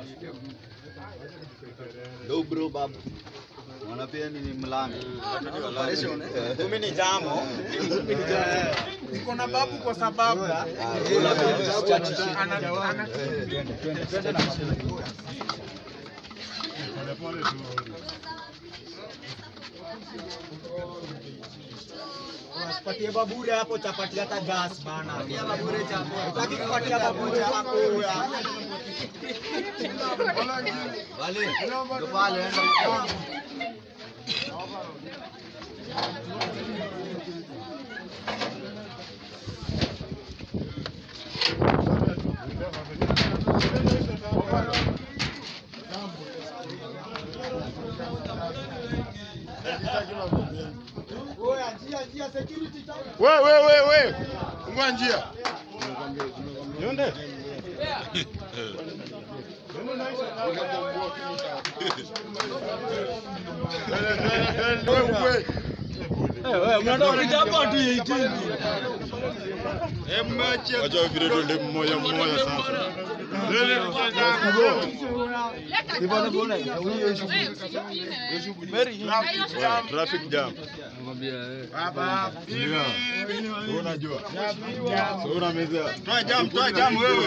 Ndo bro babu. Mwana pia ni mlango. Mimi ni jamo. Niko na babu kwa sababu Ah, ana ana Usipatie babure hapo chapati hata gas bana. Patia babure chapo. Utaki kupatia babure hapo ya. Wale. Ndo pale enda. Oya njia njia security ta. We, we, we, we. Fungua njia. Nionde. Wacha vile tuende mmoja mmoja sasa. Traffic jam. Baba, unajua. So unamezea. Toa jam, toa jam wewe.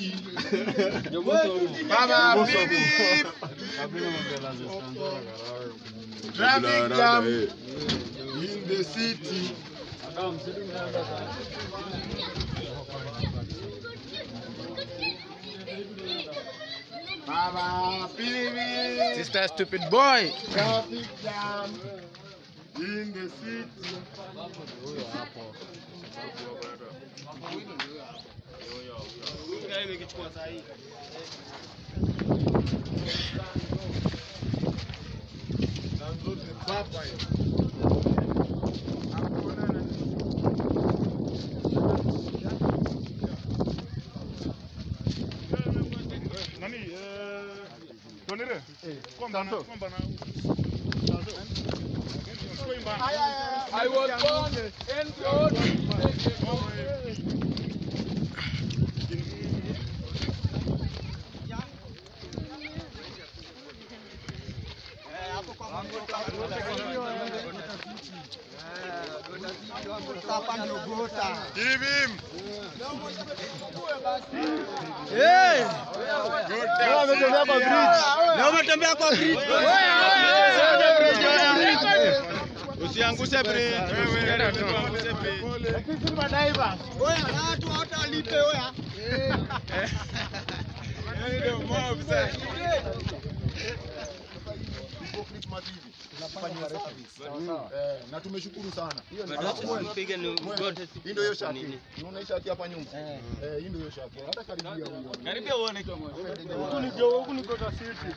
Baba, bibi. Traffic jam in the city. Baba, bibi. Sister stupid boy. Traffic jam in the city. Nani, eh, Tonire? Kwamba na, kwamba na. I was born and God. Hapa ndio gota. Give him. Leo umetembea kwa bridge. Usiangushe bridge. Wewe usiangushe bridge. Oya, watu hata walipe oya. Ndio mob sasa. Eh, na tumeshukuru sana. Alafu wewe, wewe, hii ndio hiyo shati. Unaona hii shati hapa nyuma? Eh, hii ndio hiyo shati. Hata karibia huyo. Karibia uone. Huku ni jo, huku ni Kota City.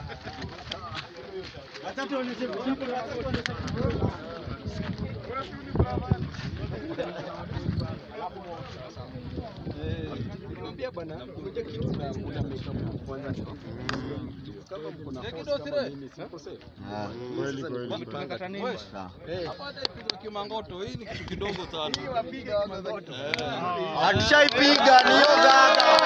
Niambia bwana, ngoja kitu na kuna makeup kwanza. Kama mko na force kama mimi sikosea. Ah, Kweli kweli. Tunakata nini? sawa. Hapa hata ipigwa kimangoto, hii ni kitu kidogo sana. Atushaipiga ni hiyo gaga.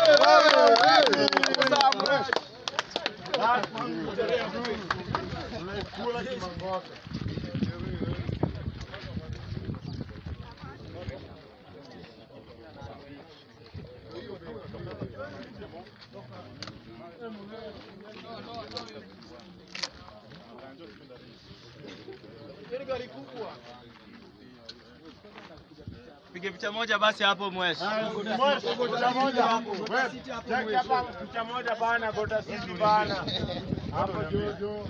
Pige picha moja basi hapo mweshi. Picha moja hapo. Wewe, cheki hapa picha moja bana Kota City bana. Hapo juu juu.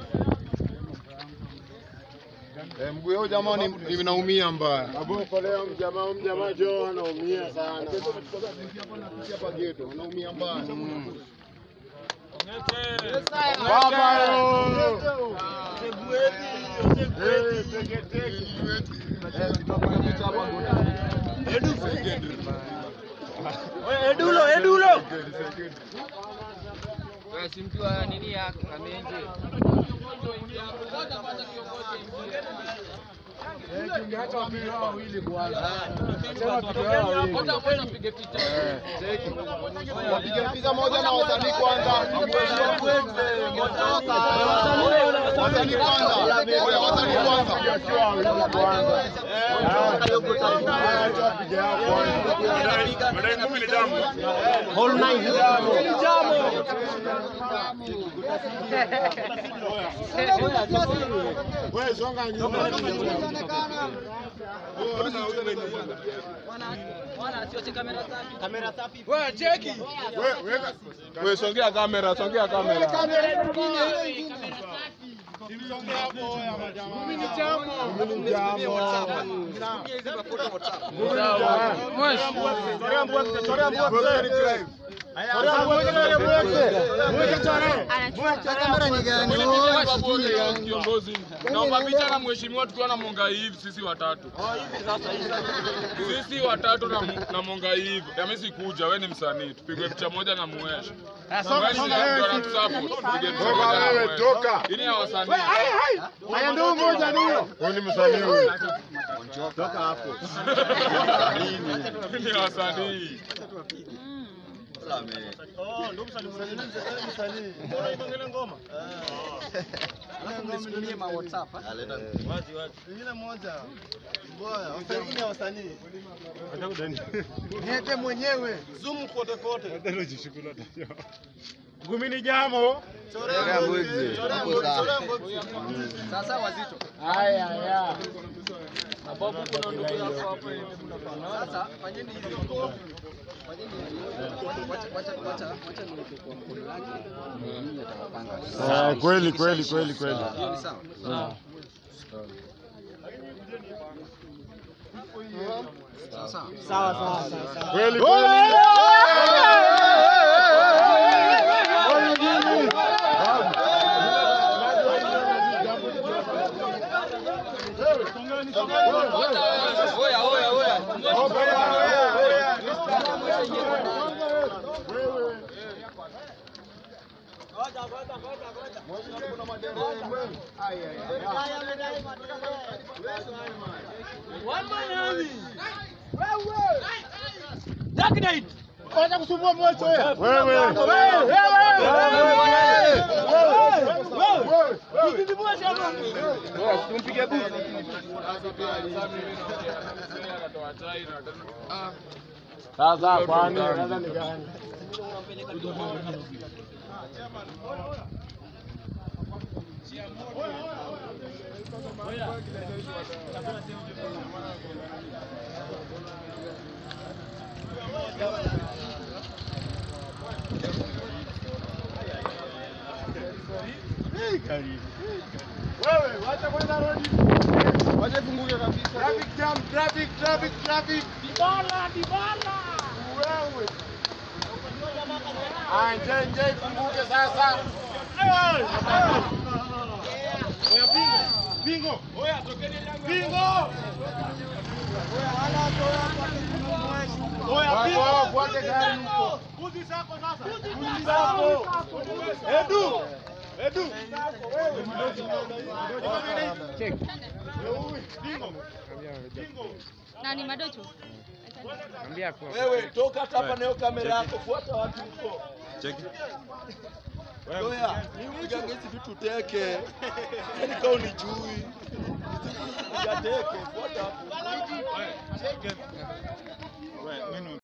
Eh, mguu wao jamaa ni ni- naumia mbaya. Aboko leo mjamaa mjamaa jo anaumia sana. Hapa geto, anaumia mbaya. Baba yo. Eh, teke teke. Edulo, edulo. Simjua nini ya kamenje. Tungeacha wapige hao wawili kwanza. Sema wapige hao wawili. Wapige piga moja na wasanii kwanza. Wasanii kwanza. Oya, wasanii kwanza. Wakiwa wawili kwanza. Ah, acha wapige hao kwanza. Baadaye napili damu. Whole night damu. Wewe songa nyuma. Wewe weka Wewe songea kamera, songea kamera. Kiongozi, naomba picha na mheshimiwa tukiwa na Mongai hivi sisi watatu. Sisi watatu na, na Mongai hivi. Mimi sikuja, wewe ni msanii. Tupigwe picha moja na Muesh. Muesh ndio anatusupport. Tupige picha Toka moja na wewe, Muesh. toka. Hii ni ya wasanii. Haya ndio moja ndio. Huyu ni msanii huyu. Hii ni ya wasanii. Niete mwenyewe. Zoom kote kote. Gumini jamo. Haya haya. Eh, kweli kweli kweli kweli. Kweli kweli. Wewe. Sasa kwani sasa ni gani? Wewe wacha kwenda rodi. Wacha ifunguke kabisa. Traffic jam, traffic, traffic, traffic. Dibala, dibala. Wewe. Ah, nje nje ifunguke sasa. Hey! Oya bingo. Bingo. Oya tokeni bingo. Oya bingo. Fuate gari huko. Buzi zako sasa. Buzi zako. Edu. Edu. Check. Bingo. Bingo. Nani Madocho? Wewe toka hata hapa nayo kamera yako, fuata watu huko. Cheki. Oya, ni upigange hizi vitu teke. Yaani kama unijui. Piga teke, fuata hapo.